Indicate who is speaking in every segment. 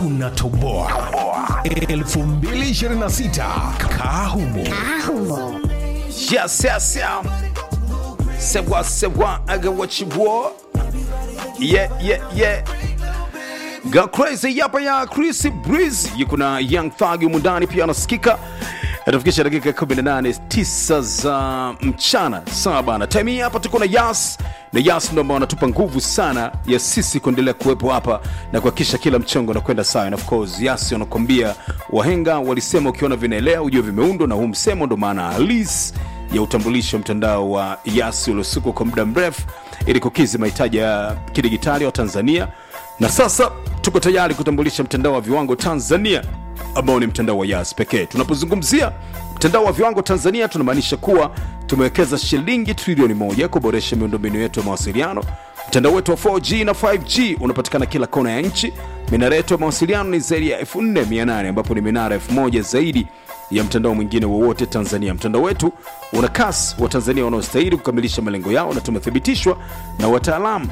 Speaker 1: tunatoboa 2026 kahumo
Speaker 2: Yes, yes, yeah. Say what, say what, I got what you want. Yeah, yeah, yeah. Go crazy hapa ya Chris Breeze yuko na Young Thug humu ndani pia anasikika atafikisha dakika 18 9 za mchana sawa bana time hii hapa tuko na Yas na Yas ndo ambao wanatupa nguvu sana ya sisi kuendelea kuwepo hapa na kuhakikisha kila mchongo unakwenda sawa and of course Yas wanakwambia wahenga walisema ukiona vinaelea ujue vimeundwa na huu msemo ndo maana halisi ya utambulisho mtandao wa Yas uliosukwa kwa muda mrefu ili kukidhi mahitaji ya kidigitali wa Tanzania na sasa tuko tayari kutambulisha mtandao wa viwango Tanzania ambao ni mtandao wa Yas pekee. Tunapozungumzia mtandao wa viwango Tanzania, tunamaanisha kuwa tumewekeza shilingi trilioni moja kuboresha miundombinu yetu ya mawasiliano. Mtandao wetu wa 4G na 5G unapatikana kila kona ya nchi. Minara yetu ya mawasiliano ni zaidi ya 4800 ambapo ni minara 1000 zaidi ya mtandao mwingine wowote Tanzania. Mtandao wetu una kasi wa Tanzania wanaostahili kukamilisha malengo yao, na tumethibitishwa na wataalamu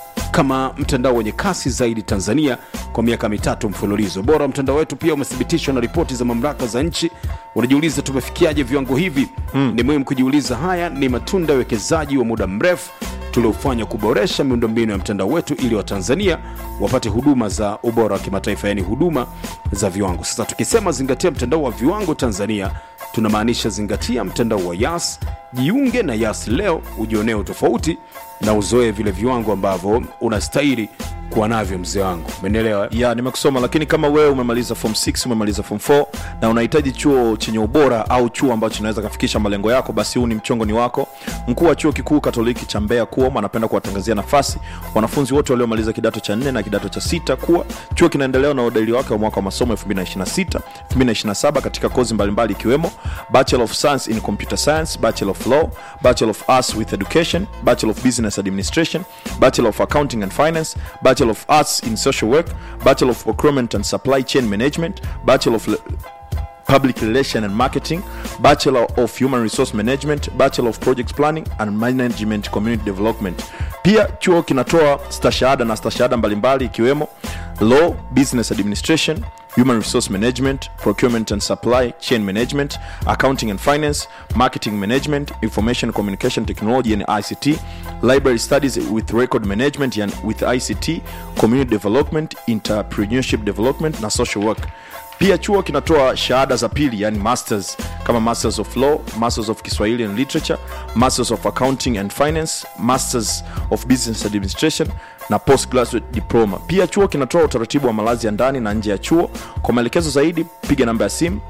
Speaker 2: kama mtandao wenye kasi zaidi Tanzania kwa miaka mitatu mfululizo. Bora wa mtandao wetu pia umethibitishwa na ripoti za mamlaka za nchi. Unajiuliza tumefikiaje viwango hivi? Mm. Ni muhimu kujiuliza. Haya ni matunda ya uwekezaji wa muda mrefu tuliofanya kuboresha miundombinu ya mtandao wetu ili Watanzania wapate huduma za ubora wa kimataifa, yaani huduma za viwango. Sasa tukisema zingatia mtandao wa viwango Tanzania, tunamaanisha zingatia mtandao wa Yas. Jiunge na Yas leo ujionee utofauti na uzoee vile viwango ambavyo unastahili kuwa navyo, mzee wangu, umenielewa?
Speaker 3: ya nimekusoma lakini kama wewe umemaliza form 6 umemaliza form 4 na unahitaji chuo chenye ubora au chuo ambacho kinaweza kafikisha malengo yako basi huu ni mchongo ni wako mkuu wa chuo kikuu katoliki cha mbeya kuom anapenda kuwatangazia nafasi wanafunzi wote waliomaliza kidato cha 4 na kidato cha sita kuwa chuo kinaendelea na udahili wake wa mwaka wa masomo 2026 2027 katika kozi mbalimbali ikiwemo bachelor of science in computer science bachelor of law bachelor of arts with education bachelor of business administration bachelor of accounting and finance bachelor of arts in social work bachelor of procurement and supply chain management bachelor of Le- public relation and marketing bachelor of human resource management bachelor of project planning and management community development pia chuo kinatoa stashahada na stashahada mbalimbali ikiwemo law business administration human resource management procurement and supply chain management accounting and finance marketing management information communication technology and ict library studies with record management and with ict community development entrepreneurship development na social work pia chuo kinatoa shahada za pili yani masters kama masters of law masters of kiswahili and literature masters of accounting and finance masters of business administration na postgraduate diploma pia chuo kinatoa utaratibu wa malazi ya ndani na nje ya chuo kwa maelekezo zaidi piga namba ya simu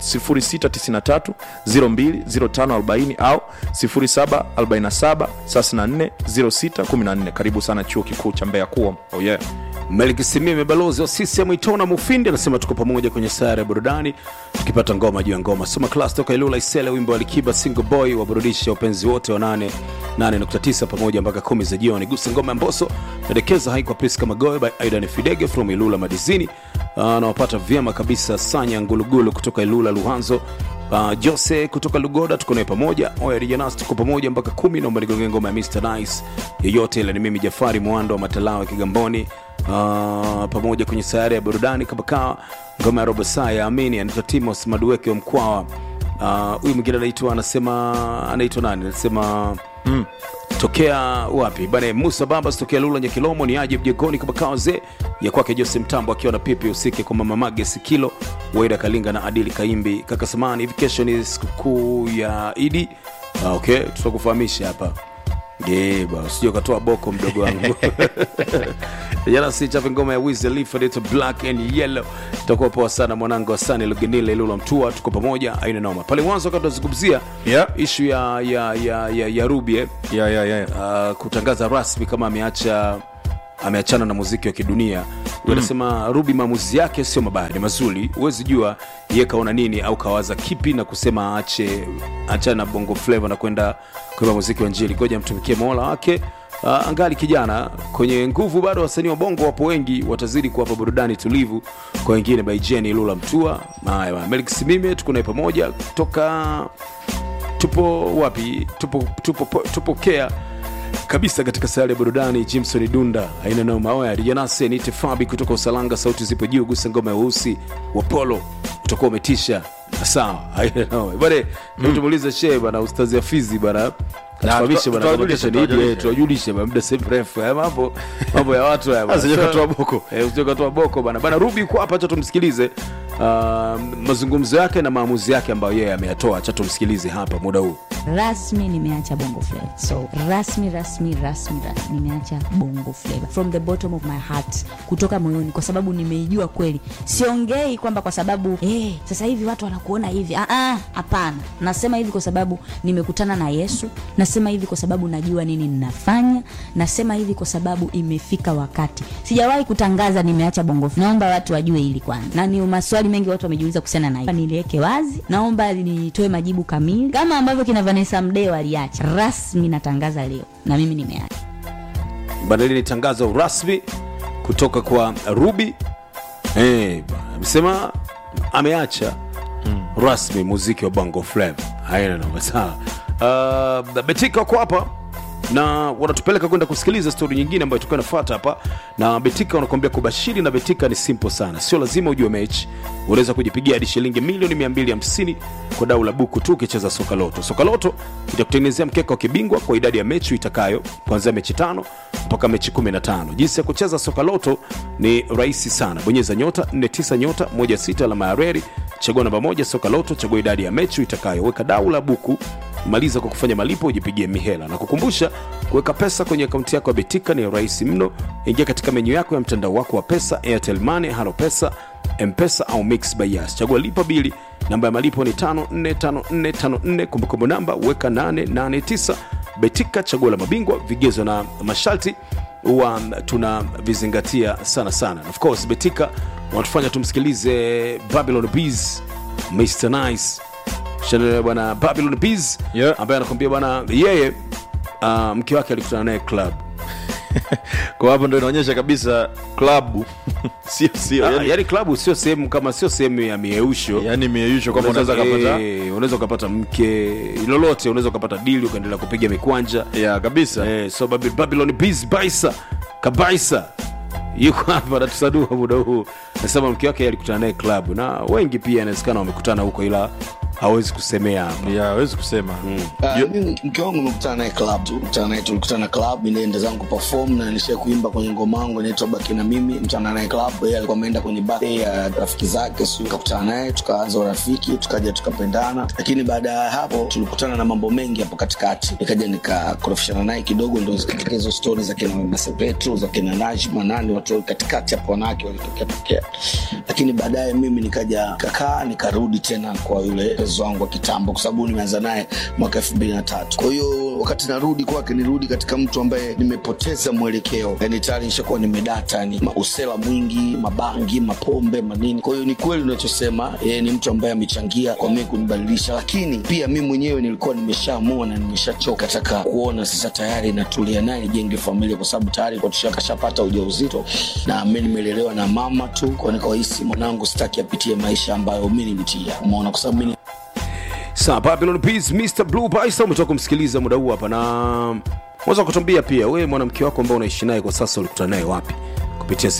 Speaker 3: 693 020540 au 0747 34 0614 karibu sana chuo kikuu cha mbeya kuo oh yeah.
Speaker 2: Melkisimime balozi wa CCM Itona Mufindi anasema tuko pamoja kwenye sayara ya burudani tukipata ngoma juu ya ngoma. Soma class toka Ilula Isele, wimbo wa Alikiba single boy waburudisha wapenzi wote wa 8 8.9 pamoja mpaka kumi za jioni. Gusa ngoma ya Mboso pendekeza hai kwa Priska Magoe by Aidan Fidege from Ilula Madizini. Anawapata vyema kabisa Sanya Ngulugulu kutoka Ilula Luhanzo. Uh, Jose kutoka Lugoda tuko naye pamoja. Oya Rijanas tuko pamoja mpaka kumi. Naomba nigonge ngoma ya Mr Nice yoyote ile. Ni mimi Jafari Mwando wa Matalawe Kigamboni. Uh, pamoja kwenye sayari ya burudani kama kawa ngoma ya robo saa ya amini anaitwa timos madueke wa mkwawa Uh, huyu mwingine anaitwa anasema anaitwa nani anasema mm. tokea wapi bana musa babas tokea lula nyakilomo ni aje mjegoni kama kawa zee ya kwake jose mtambo akiwa na pipi usike kwa mama mage sikilo waida kalinga na adili kaimbi kaka samani hivi kesho ni sikukuu ya idi uh, okay tutakufahamisha hapa geba usije ukatoa boko mdogo wangu jana sichape ngoma ya Wiz Khalifa inaitwa black and yellow itakuwa poa sana mwanangu asani lugenile lula mtua tuko pamoja aina noma pale mwanzo wakati tunazungumzia
Speaker 3: Yeah.
Speaker 2: ishu ya ya ya ya, ya rubi eh,
Speaker 3: Yeah, yeah, yeah.
Speaker 2: uh, kutangaza rasmi kama ameacha ameachana na muziki wa kidunia anasema mm. rubi maamuzi yake sio mabaya ni mazuri huwezi jua ye kaona nini au kawaza kipi na kusema aache achana na bongo flavo na kwenda kuimba muziki wa njili ngoja mtumikie mola wake uh, angali kijana kwenye nguvu bado wasanii wa bongo wapo wengi watazidi kuwapa burudani tulivu kwa wengine baijeni lula mtua haya bana. Melik simime tuko naye pamoja toka tupo wapi tupo tupo tupo kea
Speaker 4: kabisa katika sayari ya burudani jimson dunda aina nayo maoya rijanase nite fabi kutoka usalanga sauti zipo juu gusa ngoma ya weusi wa polo utakuwa umetisha sawa aina nayo bane mm. tumuulize shee bana ustazi afizi bana Tufahamishe bana,
Speaker 3: tutawajulisha,
Speaker 4: kama kesho ni Idi,
Speaker 3: tutawajulisha.
Speaker 4: eh, tuwajulishe bana, muda si mrefu haya mambo mambo ya watu haya bana.
Speaker 3: Asije katoa boko.
Speaker 4: Eh, usije katoa boko bana bana rubi kwa hapa acha tumsikilize uh, mazungumzo yake na maamuzi yake ambayo yeye ameyatoa acha tumsikilize hapa muda huu
Speaker 5: rasmi nimeacha bongo flava so rasmi rasmi rasmi rasmi nimeacha bongo flava from the bottom of my heart kutoka moyoni kwa sababu nimeijua kweli siongei kwamba kwa sababu eh, sasa hivi watu wanakuona hivi Ah, ah, hapana nasema hivi kwa sababu nimekutana na yesu nasema hivi kwa sababu najua nini ninafanya nasema hivi kwa sababu imefika wakati sijawahi kutangaza nimeacha bongo flava naomba watu wajue hili kwanza na ni maswali mengi watu wamejiuliza kuhusiana na hili niliweke wazi naomba nitoe majibu kamili kama ambavyo kina vanessa mdeo aliacha rasmi natangaza leo na mimi nimeacha
Speaker 4: bana hili ni tangazo rasmi kutoka kwa ruby eh, bana, amesema ameacha rasmi muziki wa bongo flava haina noma sawa uh, betika kwa hapa na wanatupeleka kwenda kusikiliza stori nyingine ambayo tukuwa nafuata hapa na betika wanakuambia kubashiri na betika ni simple sana sio lazima ujue mechi unaweza kujipigia hadi shilingi milioni 250 kwa dau la buku tu ukicheza soka loto soka loto itakutengenezea mkeka wa kibingwa kwa idadi ya mechi itakayo kuanzia mechi tano mpaka mechi 15 jinsi ya kucheza soka loto ni rahisi sana bonyeza nyota 49 nyota 16 alama ya reri chagua namba moja soka loto chagua idadi ya mechi itakayo weka dau la buku maliza kwa kufanya malipo ujipigie mihela na kukumbusha kuweka pesa kwenye akaunti yako ya betika ni rahisi mno ingia katika menyu yako ya mtandao wako wa pesa airtel money halo pesa mpesa au mix by Yas. chagua lipa bili namba ya malipo ni 545454 kumbukumbu namba weka 889 betika chaguo la mabingwa vigezo na masharti huwa tunavizingatia sana sana of course betika wanatufanya tumsikilize babylon bees mr nice Chanel bwana babylon bees
Speaker 3: Yeah.
Speaker 4: ambaye anakwambia bwana yeye uh, mke wake alikutana naye club
Speaker 3: kwa hapo ndo inaonyesha kabisa klabu sio sio
Speaker 4: Ah,
Speaker 3: yani,
Speaker 4: yaani klabu sio sehemu kama sio sehemu ya mieusho
Speaker 3: yani mieyusho kwamba unaweza kapata
Speaker 4: Eh, unaweza ukapata mke lolote unaweza ukapata dili ukaendelea kupiga mikwanja
Speaker 3: ya kabisa
Speaker 4: eh, so Baby- babylon Bees baisa kabaisa yuko hapa anatusadua muda huu nasema mke wake alikutana naye klabu na wengi pia inawezekana wamekutana huko ila hawezi kusemea hapa
Speaker 3: ya hawezi kusema
Speaker 6: Ah, mimi mke wangu nimekutana naye club tu kutana naye tulikutana club nilienda zangu perform na nilishia kuimba kwenye ngoma yangu inaitwa baki na mimi mkutana naye club yeye alikuwa ameenda kwenye birthday ya rafiki zake sio tukakutana naye tukaanza urafiki tukaja tukapendana lakini baada ya hapo tulikutana na mambo mengi hapo katikati nikaja nikakorofishana naye kidogo ndo zikatokea hizo stori za kina masepetro za kina najma nani watu katikati hapo wanawake walitokea tokea lakini baadaye mimi nikaja kakaa nikarudi tena kwa yule mpenzi wangu wa kitambo kwa sababu nimeanza naye mwaka elfu mbili na tatu kwa hiyo wakati narudi kwake nirudi katika mtu ambaye nimepoteza mwelekeo yani tayari nishakuwa nimedata yani usela mwingi mabangi mapombe manini kwa hiyo ni kweli unachosema yeye ni mtu ambaye amechangia kwa mimi kunibadilisha lakini pia mi mwenyewe nilikuwa nimeshaamua na nimeshachoka taka kuona sasa tayari natulia naye nijenge familia kwa sababu tayari kwa tushakashapata ujauzito na mi nimelelewa na mama tu kwa nikawahisi mwanangu sitaki apitie maisha ambayo mi nilitia umeona kwa sababu mi
Speaker 4: Sawa, Babylon Peace, Mr. Blue Bison umetoka kumsikiliza muda huu hapa na unaweza kutuambia pia wewe mwanamke wako ambao unaishi naye kwa sasa ulikutana naye wapi kupitia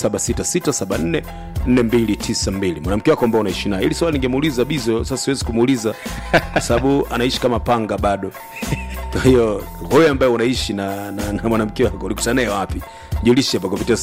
Speaker 4: 0766744292 mwanamke wako ambao unaishi naye ili swali ningemuuliza bizo sasa siwezi kumuuliza kwa sababu anaishi kama panga bado kwa hiyo wewe ambaye unaishi na, na, na mwanamke wako ulikutana naye wapi julishe hapa kupitia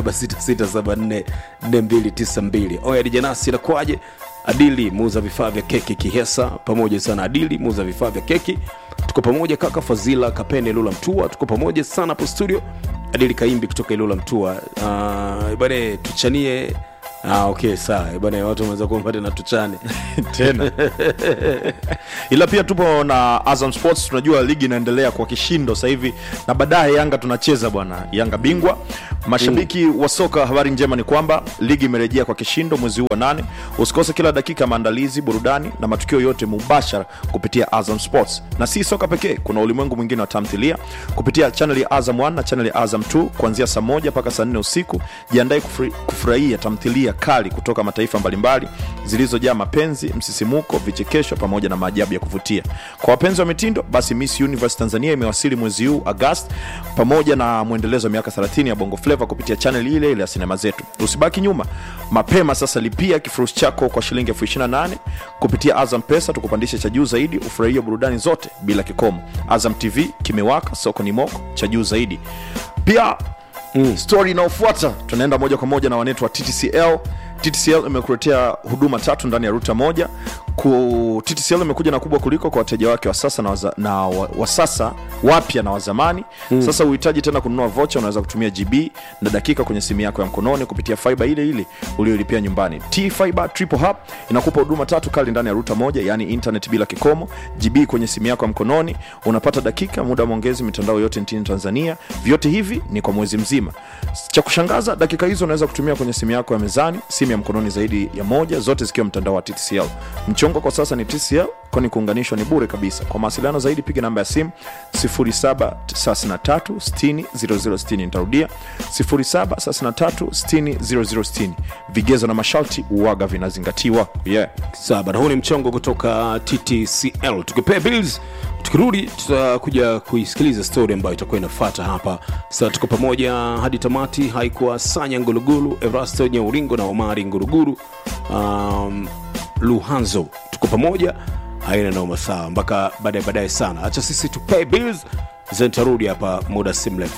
Speaker 4: 0766744292 oya dijanasi inakuwaje adili muuza vifaa vya keki kihesa pamoja sana adili muuza vifaa vya keki tuko pamoja kaka fazila kapene ilula mtua tuko pamoja sana hapo studio adili kaimbi kutoka ilula mtua uh, bane tuchanie Ah, okay sawa bana watu wameweza kuomba tena tuchane
Speaker 3: tena ila pia tupo na azam sports tunajua ligi inaendelea kwa kishindo sasa hivi na baadaye yanga tunacheza bwana yanga bingwa mashabiki wa soka habari njema ni kwamba ligi imerejea kwa kishindo mwezi huu wa nane usikose kila dakika ya maandalizi burudani na matukio yote mubashara kupitia azam sports na si soka pekee kuna ulimwengu mwingine wa tamthilia kupitia chanel ya azam 1 na chanel ya azam 2 kuanzia saa moja mpaka saa nne usiku jiandae kufuri- kufurahia tamthilia kali kutoka mataifa mbalimbali zilizojaa mapenzi msisimuko vichekesho pamoja na maajabu ya kuvutia kwa wapenzi wa mitindo basi miss universe tanzania imewasili mwezi huu agast pamoja na mwendelezo wa miaka 30 ya bongo fleva kupitia chanel ile ile ya sinema zetu usibaki nyuma mapema sasa lipia kifurushi chako kwa shilingi elfu 28 kupitia azam pesa tukupandishe cha juu zaidi ufurahie burudani zote bila kikomo azam tv kimewaka soko ni moko cha juu zaidi pia mm. stori inayofuata tunaenda moja kwa moja na wanetu wa ttcl ttcl imekuletea huduma tatu ndani ya ruta moja ku ttcl imekuja na kubwa kuliko kwa wateja wake wa sasa na, waza, na wa, wa sasa wapya na wazamani mm. sasa uhitaji tena kununua vocha unaweza kutumia gb na dakika kwenye simu yako ya mkononi kupitia fiba ile ile uliolipia nyumbani t fiber triple hub inakupa huduma tatu kali ndani ya ruta moja yaani internet bila kikomo gb kwenye simu yako ya mkononi unapata dakika muda wa maongezi mitandao yote nchini tanzania vyote hivi ni kwa mwezi mzima cha kushangaza dakika hizo unaweza kutumia kwenye simu yako ya mezani simu ya mkononi zaidi ya moja zote zikiwa mtandao wa ttcl mchongo kwa sasa ni tcl kwani kuunganishwa ni bure kabisa kwa mawasiliano zaidi piga namba ya simu 733 nitarudia 733 vigezo na masharti uwaga vinazingatiwa yeah.
Speaker 4: sawa bana huu ni mchongo kutoka ttcl tukipea bills tukirudi tutakuja kuisikiliza story ambayo itakuwa inafata hapa sasa tuko pamoja hadi tamati haikuwa sanya ngulugulu erasto nyauringo na omari nguruguru um, luhanzo tuko pamoja haina noma sawa mpaka baadaye baadaye sana hacha sisi tupay bills zentarudi hapa muda si mrefu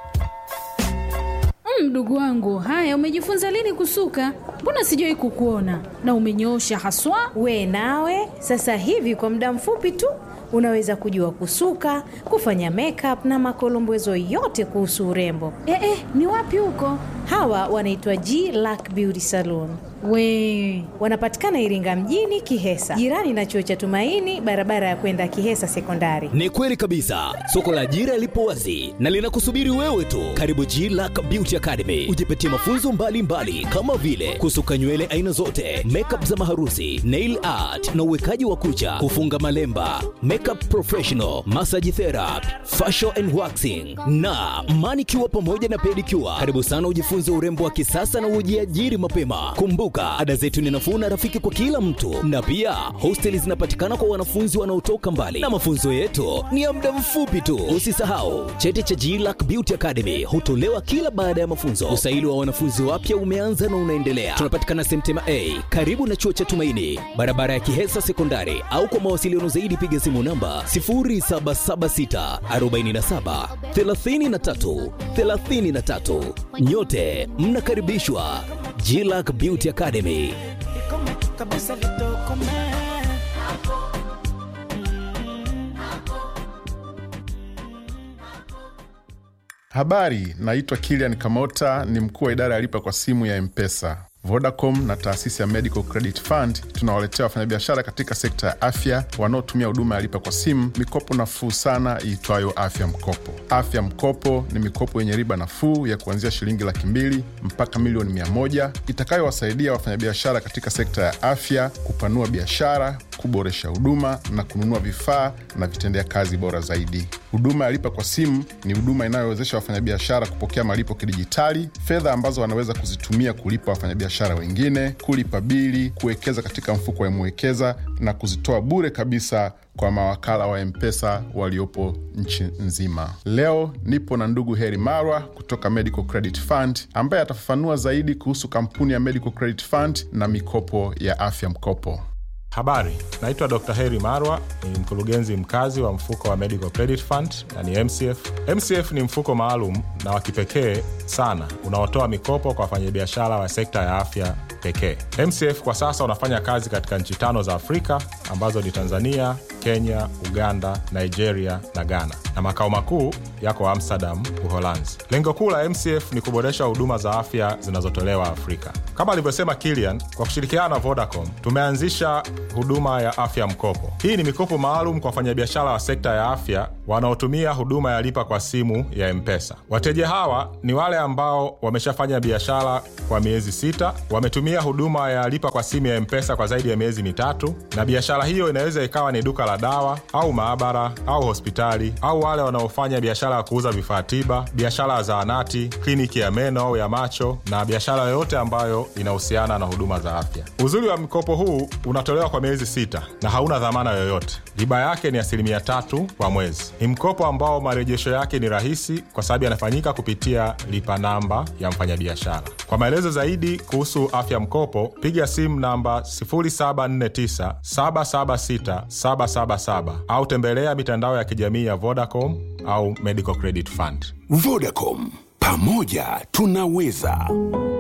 Speaker 7: mdogo wangu haya umejifunza lini kusuka mbona sijawai kukuona na umenyoosha haswa
Speaker 8: we nawe sasa hivi kwa muda mfupi tu unaweza kujua kusuka kufanya makeup na makolombezo yote kuhusu urembo
Speaker 7: eh, eh, ni wapi huko
Speaker 8: hawa wanaitwa g lack beauty saloon
Speaker 7: we
Speaker 8: wanapatikana iringa mjini kihesa jirani na chuo cha tumaini barabara ya kwenda kihesa sekondari
Speaker 9: ni kweli kabisa soko la ajira lipo wazi na linakusubiri wewe tu karibu glack beauty academy ujipatie mafunzo mbalimbali mbali, kama vile kusuka nywele aina zote makeup za maharusi nail art na uwekaji wa kucha kufunga malemba makeup professional massage therapy facial and waxing na manicure pamoja na pedicure karibu sana ujifunze urembo wa kisasa na ujiajiri mapema kumbuka ada zetu ni nafuu na rafiki kwa kila mtu na pia hosteli zinapatikana kwa wanafunzi wanaotoka mbali na mafunzo yetu ni ya muda mfupi tu usisahau cheti cha glack beauty academy hutolewa kila baada ya mafunzo usaili wa wanafunzi wapya umeanza na unaendelea tunapatikana semtema a karibu na chuo cha tumaini barabara ya kihesa sekondari au kwa mawasiliano zaidi piga simu namba 0776 47 33 33 nyote mnakaribishwa glack beauty academy
Speaker 10: Habari, naitwa Kilian Kamota, ni mkuu wa idara ya lipa kwa simu ya Mpesa. Vodacom na taasisi ya Medical Credit Fund tunawaletea wafanyabiashara katika sekta ya afya wanaotumia huduma ya lipa kwa simu mikopo nafuu sana iitwayo Afya Mkopo. Afya Mkopo ni mikopo yenye riba nafuu ya kuanzia shilingi laki mbili mpaka milioni mia moja itakayowasaidia wafanyabiashara katika sekta ya afya kupanua biashara, kuboresha huduma na kununua vifaa na vitendea kazi bora zaidi. Huduma ya lipa kwa simu ni huduma inayowezesha wafanyabiashara kupokea malipo kidijitali, fedha ambazo wanaweza kuzitumia kulipa wafanyabiashara wengine, kulipa bili, kuwekeza katika mfuko wa Mwekeza na kuzitoa bure kabisa kwa mawakala wa Mpesa waliopo nchi nzima. Leo nipo na ndugu Heri Marwa kutoka Medical Credit Fund ambaye atafafanua zaidi kuhusu kampuni ya Medical Credit Fund na mikopo ya afya mkopo.
Speaker 11: Habari, naitwa Dr. Heri Marwa, ni mkurugenzi mkazi wa mfuko wa Medical Credit Fund na ni MCF. MCF ni mfuko maalum na wa kipekee sana unaotoa mikopo kwa wafanyabiashara wa sekta ya afya pekee. MCF kwa sasa unafanya kazi katika nchi tano za Afrika ambazo ni Tanzania, Kenya, Uganda, Nigeria na Ghana, na makao makuu yako Amsterdam, Uholanzi. Lengo kuu la MCF ni kuboresha huduma za afya zinazotolewa Afrika. Kama alivyosema Kilian, kwa kushirikiana na Vodacom tumeanzisha huduma ya afya mkopo. Hii ni mikopo maalum kwa wafanyabiashara wa sekta ya afya wanaotumia huduma ya lipa kwa simu ya Mpesa. Wateja hawa ni wale ambao wameshafanya biashara kwa miezi sita, wametumia huduma ya lipa kwa simu ya Mpesa kwa zaidi ya miezi mitatu, na biashara hiyo inaweza ikawa ni duka la la dawa au maabara au hospitali au wale wanaofanya biashara ya kuuza vifaa tiba, biashara ya zahanati, kliniki ya meno au ya macho na biashara yoyote ambayo inahusiana na huduma za afya. Uzuri wa mkopo huu unatolewa kwa miezi sita na hauna dhamana yoyote. Riba yake ni asilimia tatu kwa mwezi. Ni mkopo ambao marejesho yake ni rahisi kwa sababu yanafanyika kupitia lipa namba ya mfanyabiashara. Kwa maelezo zaidi kuhusu afya mkopo, piga simu namba 0749 776 777 au tembelea mitandao ya kijamii ya Vodacom au Medical Credit Fund.
Speaker 1: Vodacom, pamoja tunaweza.